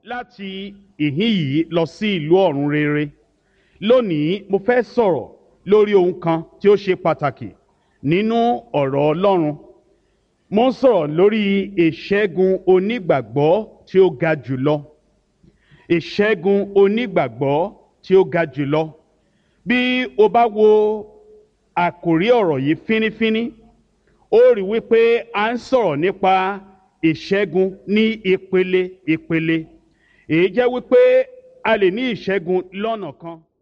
láti ìhín yìí lọ sí ìlú ọ̀run rere lónìí mo fẹ́ sọ̀rọ̀ lórí ohun kan tí ó ṣe pàtàkì nínú ọ̀rọ̀ Ọlọ́run mo ń sọ̀rọ̀ lórí ìṣẹ́gun onígbàgbọ́ tí ó ga jùlọ ìṣẹ́gun onígbàgbọ́ tí ó ga jùlọ bí o bá wo àkòrí ọ̀rọ̀ yìí fínífíní ó rí wípé a ń sọ̀rọ̀ nípa ìṣẹ́gun ní ìpele ìpele èyí jẹ́ wípé a lè ní ìṣẹ́gun lọ́nà kan